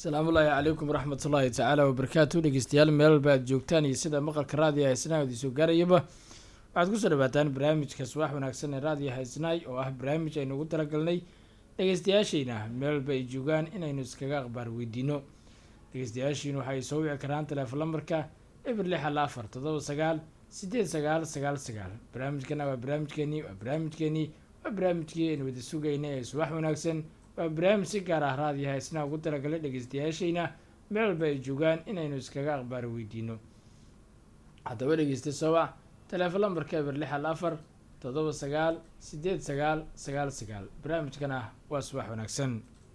asalaamullaahi calaykum waraxmat ullaahi tacaala wabarakaatu dhegeystayaal meelba aad joogtaan iyo sida maqalka raadiyo haysnaa idinsoo gaarayaba waxaad kusoo dhawaataan barnaamijka subax wanaagsan ee raadiyo haysnaay oo ah barnaamij aynu ugu talagalnay dhegeystayaashayna meelba ay joogaan inaynu iskaga aqbaar weydiino dhegeystayaashiinu waxay soo wici karaan teleefon lambarka eber lix hal afar toddoba sagaal sideed sagaal sagaal sagaal barnaamijkana waa barnaamijkeenii waa barnaamijkeenii waa barnaamijkii aynu wada sugayna ee subax wanaagsan waa barnaamij si gaar ah raadiyo haysnaa ugu talagalay dhegeystayaashayna meel walba ay joogaan inaynu iskaga aqbaar weydiino haddaba dhegeysta sowac teleefon lambarka eber lix hal afar toddoba sagaal sideed sagaal sagaal sagaal barnaamijkana waa subax wanaagsan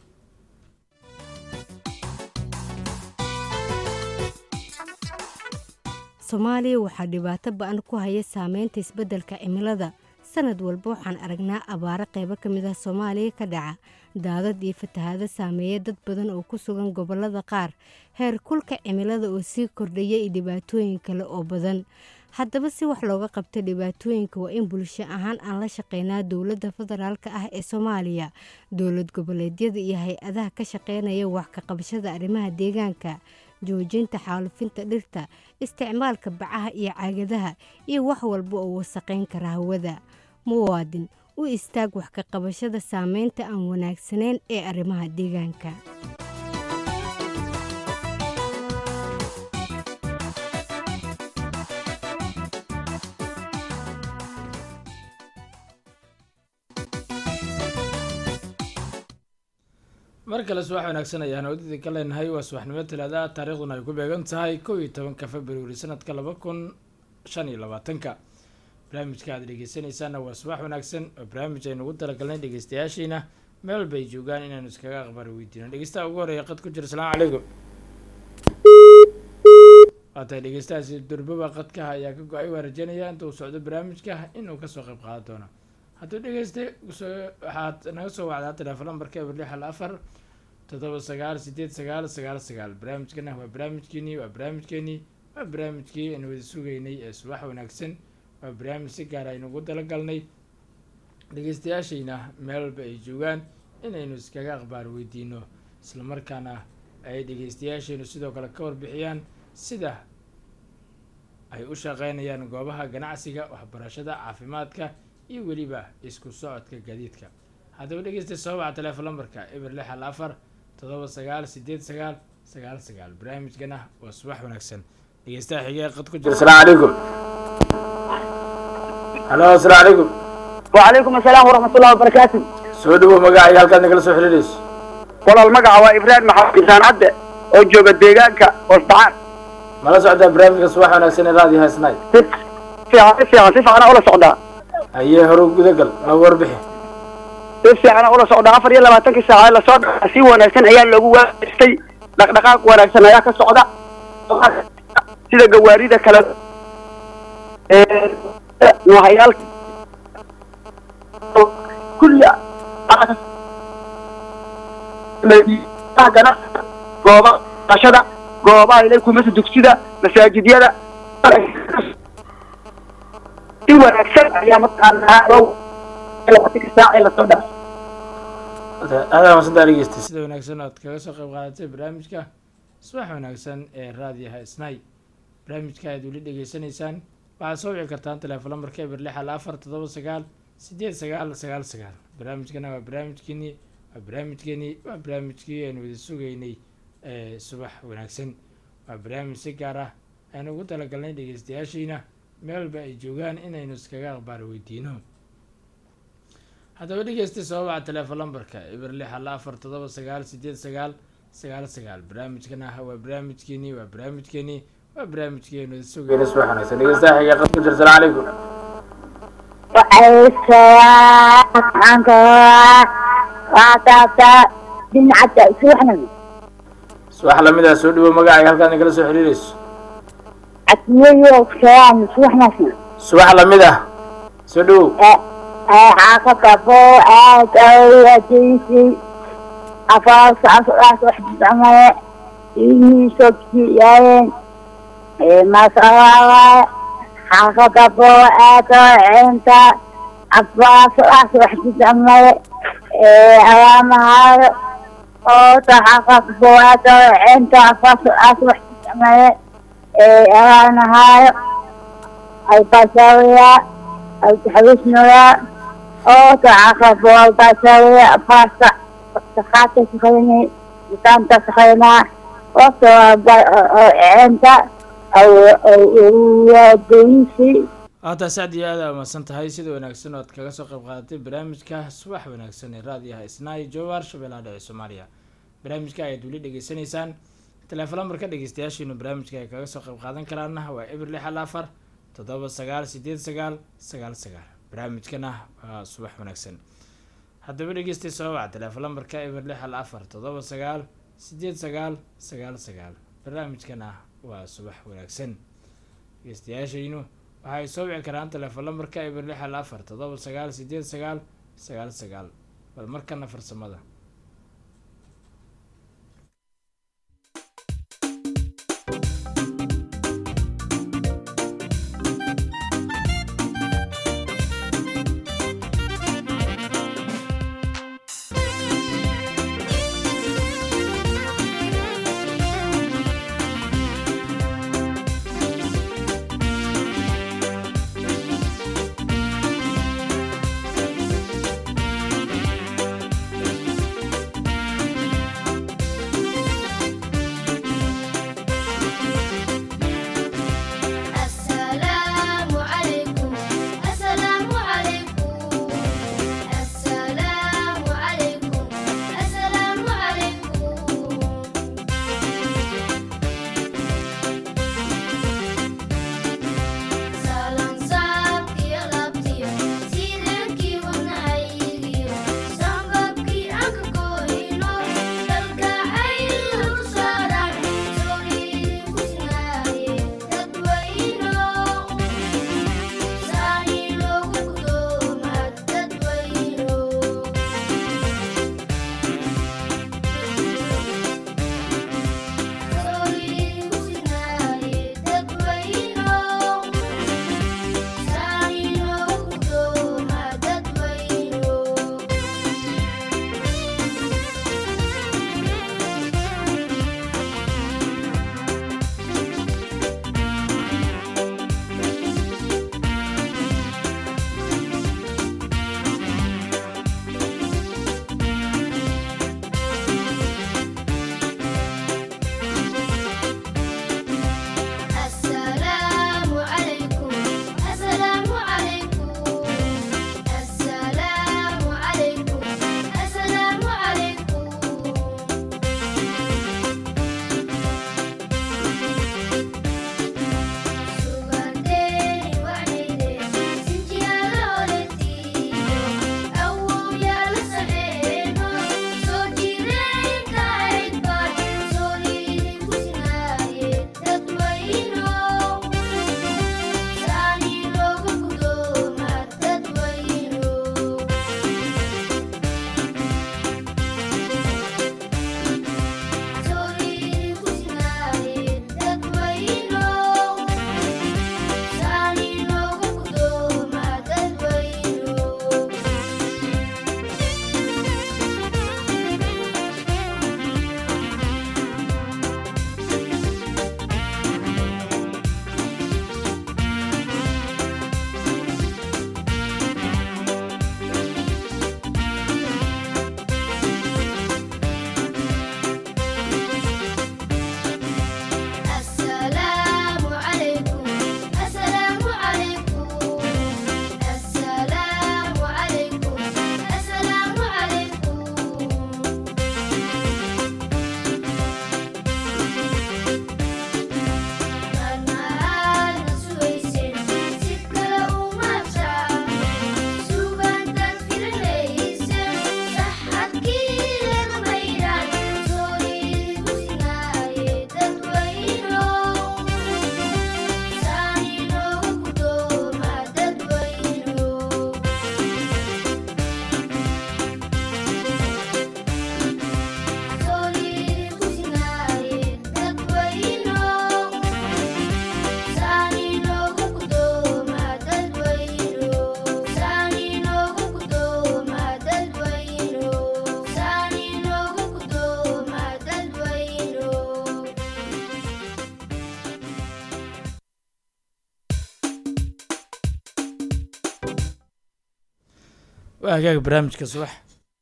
soomaaliya waxaa dhibaato ba-an ku haya saameynta isbeddelka cimilada sanad walba waxaan aragnaa abaaro qaybo ka mid ah soomaaliya ka dhaca daadad iyo fatahaado saameeya dad badan oo ku sugan gobollada qaar heer kulka cimilada oo sii kordhaya iyo dhibaatooyin kale oo badan haddaba si wax looga qabto dhibaatooyinka waa in bulsho ahaan aan la shaqeynaa dowladda federaalk ah ee soomaaliya dowlad goboleedyada iyo hay-adaha ka shaqeynaya wax ka qabashada arrimaha deegaanka joojinta xaalufinta dhirta isticmaalka bacaha iyo caagadaha iyo wax walba oo wasaqayn kara hawada muwaadin u istaag wax ka qabashada saameynta aan wanaagsanayn ee arrimaha deegaanka mar kale subax wanaagsan ayaan odida ka leenahay waa subaxnimo talaada taariikhduna ay ku beegan tahay kow iyo tobanka februari sanadka laba kun shan iyo labaatanka barnaamijka aad dhegeysanaysaana waa subax wanaagsan oo barnaamij aynu ugu talagalnay dhegeystayaashiina meel walba ay joogaan inaanu iskaga aqbaar weydiino dhegeystaha ugu horeeya qad ku jira asalaamu calaykum waa tahay dhegeystahaasi durbaba qadkaha ayaa ka go-ay waa rajeynaya inta uu socdo barnaamijka inuu kasoo qayb qaadan doono hadduu dhegeysta waxaad naga soo wacdaa teleefon lambarka eber lix hal afar toddoba sagaal sideed sagaal sagaal sagaal barnaamijkana waa barnaamijkeenii waa barnaamijkeenii waa barnaamijkii aynu wada sugaynay ee subax wanaagsan waa barnaamij si gaar aynu ugu talagalnay dhegeystayaashayna meel walba ay joogaan inaynu iskaga aqbaar weydiino islamarkaana ay dhegeystayaashaynu sidoo kale ka warbixiyaan sida ay u shaqeynayaan goobaha ganacsiga waxbarashada caafimaadka iyo weliba isku socodka gaadiidka haddaba dhegeysta soo waca teleefon lambarka eber lix hal afar toddoba sagaal sideed sagaal sagaal sagaal barnaamijkana waa subax wanaagsan dhegeystaha xigee qad ku jira asalaamu calaykum halo asalaamu calaykum وعليكم السلام ورحمة الله وبركاته soo dhawow magacaaga halkaad nagala soo xiriirayso walaal magaca waa ibraahim maxamed xusaan cadde oo jooga deegaanka hoosbacaan mala socdaa barnaamijka subax wanaagsan ee raadiyo haysnaay si fiican si fiican si fiican ula socdaa ayee hore gudagal noogu warbixi si fiican ula socdaa afar iyo labaatankii saacadood lasoo dhaca si wanaagsan ayaa loogu waafajistay dhaqdhaqaaq wanaagsan ayaa ka socda sida gawaarida kale noohayaal kulli ganacsiga gooba qashada goobaha ilay kumasa dugsida masaajidyada si wanaagsan ayaa mataqaanaa labaatanka saac ee lasoo dhaca aada masantaa dhegeystay sida wanaagsan oad kaga soo qayb qaadatay barnaamijka subax wanaagsan ee raadiyaha isnay barnaamijka aad weli dhegeysanaysaan waxaad soo wici kartaan teleefon lambarka eber lix hal afar toddoba sagaal sideed sagaal sagaal sagaal barnaamijkana waa barnaamijkeenii waa barnaamijkeenii waa barnaamijkii aynu wada sugaynay ee subax wanaagsan waa barnaamij si gaar ah aynu ugu talagalnay dhegeystayaashiina meel walba ay joogaan inaynu iskaga aqbaar weydiino haddaba dhegeysta soo waca teleefon lambarka eber lix hal afar toddoba sagaal sideed sagaal sagaal sagaal barnaamijkana waa barnaamijkeenii waa barnaamijkeenii waa barnaamijkii aynu wada sugayna subax wanaagsan dhegeystaha xigee qad ku jira asalaamu calaykum وعطاطا دمعة سوحنا subax lamid ah soo dhawow magacaaga halkaad nagala soo xiriirayso عتمية وكلام سوحنا subax lamid ah soo dhawow عاقب أبو عاد أو أتيسي أفاس أفاس واحد عمي إني سكتي ياين ما صار عاقب أبو عاد أنت أفاس أفاس واحد عمي أوامها oo taxaqaq buwaada inta fasal aas wax isticmaale ee ahaanahaayo ay basawiya ay taxawisnoya oo taxaqaq buwaada basawiya fasa sakhaata shaqaynay mitaanta shaqaynaa waqti inta waadooyinsi haata sacd iyo aada umahadsan tahay sida wanaagsan oo aad kaga soo qayb qaadatay barnaamijka subax wanaagsan ee raadiyaha isnaay jowar shabeellaha dhexe soomaaliya barnaamijka ayaad weli dhegeysanaysaan teleefon lambarka dhegeystayaashiinu barnaamijka ay kaga soo qayb qaadan karaana waa eber lix al afar toddoba sagaal sideed sagaal sagaal sagaal barnaamijkana waa subax wanaagsan haddaba dhegeystay soo waca teleefon lambarka eber lix al afar toddoba sagaal sideed sagaal sagaal sagaal barnaamijkana waa subax wanaagsan dhegeystayaashaynu waxay soo wici karaan teleefon lambarka eber lix al afar toddoba sagaal sideed sagaal sagaal sagaal bal markana farsamada waa hagaaga barnaamijka subax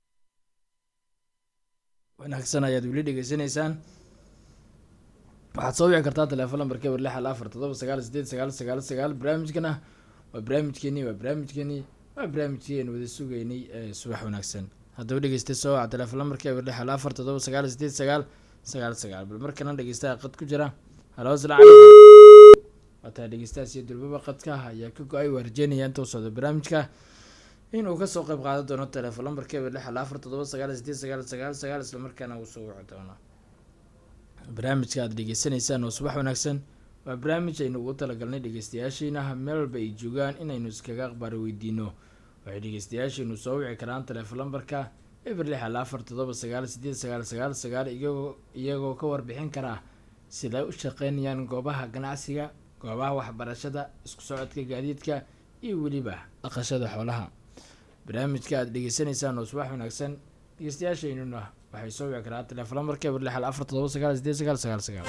wanaagsan ayaad weli dhegeysanaysaan waxaad soo wici kartaa teleefon lambarka eber lix hal afar toddoba sagaal sideed sagaal sagaal sagaal barnaamijkana waa barnaamijkeenii waa barnaamijkeenii waa barnaamijkii aynu wada sugeynay ee subax wanaagsan haddaba dhegeystay soo waca teleefon lambarka eber lix hal afar toddoba sagaal sideed sagaal sagaal sagaal bal markana dhegeystaha qad ku jira halo asalaamu calaykum waataa dhegeystahaas iyo durbaba qadka ayaa ka go-ay waa rajeynaya inta u socdo barnaamijka inuu kasoo qeyb qaadan doono teleefon lambarka eber lix hal afar toddoba sagaal sideed sagaal sagaal sagaal isla markaana uu soo wici doono barnaamijka aad dhegeysanaysaan oo subax wanaagsan waa barnaamij aynu ugu talagalnay dhegeystayaashiina meel walba ay joogaan inaynu iskaga aqbaari weydiino waxay dhegeystayaashiinu soo wici karaan teleefon lambarka eber lix hal afar toddoba sagaal sideed sagaal sagaal sagaal iyagoo iyagoo ka warbixin karaa siday u shaqeynayaan goobaha ganacsiga goobaha waxbarashada isku socodka gaadiidka iyo weliba dhaqashada xoolaha barnaamijka aad dhegeysanaysaan oo subax wanaagsan dhegeystayaashaynuna waxay soo wici karaa teleefon lambarka eber lix hal afar toddoba sagaal sideed sagaal sagaal sagaal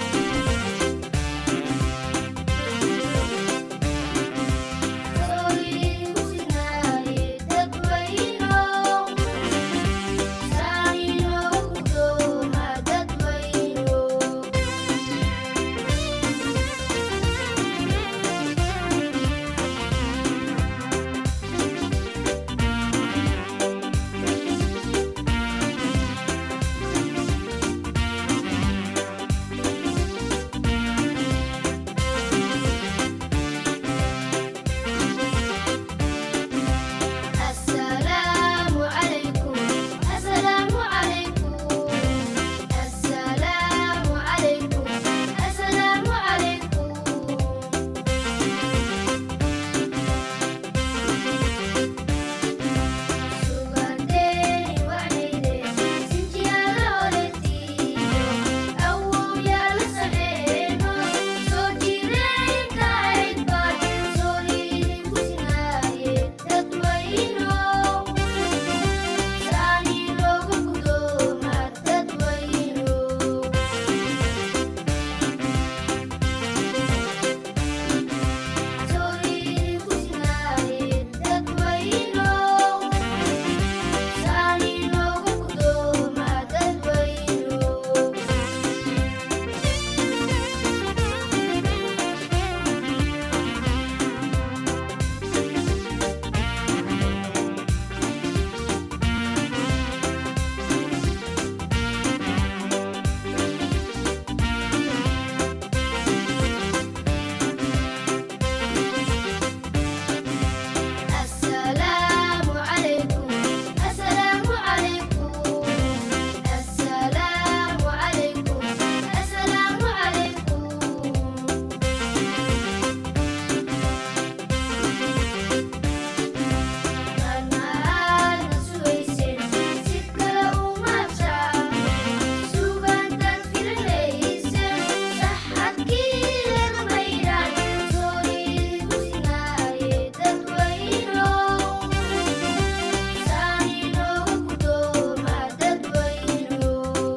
السلام عليكم السلام عليكم السلام عليكم السلام عليكم suugaanteeni wacnayde sinjiyaala oletiyo awow yaala saxeeno soo jireenka aydbad sooriidin kusinaaye dadwayno saani looga gudooma dadwayno sooriidin kusinaaye dadwayno saani looga gudooma dadwayno السلام عليكم السلام عليكم السلام عليكم السلام عليكم maalmahaadna sugaysen si kale uma abshaamo suugaantaad filanaysen saxadkii laga maydhaan sooriidin kusinaaye dadwayno saani looga gudooma dadwayno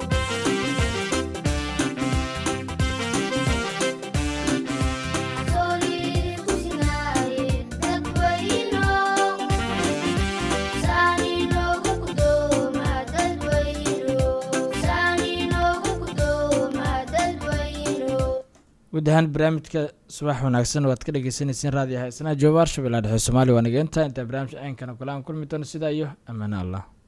sooriidin kusinaaye dadwayno saani looga gudooma dadwayno saani looga gudooma dadwayno guud ahaan barnaamijka subax wanaagsan waad ka dhegeysaneyseen raadiyo haysanaha jooba arshabeella dhexe soomaaliya waa nageenta intaa barnaamij ceynkana kulaan kulmi doono sidaa iyo ammaano allah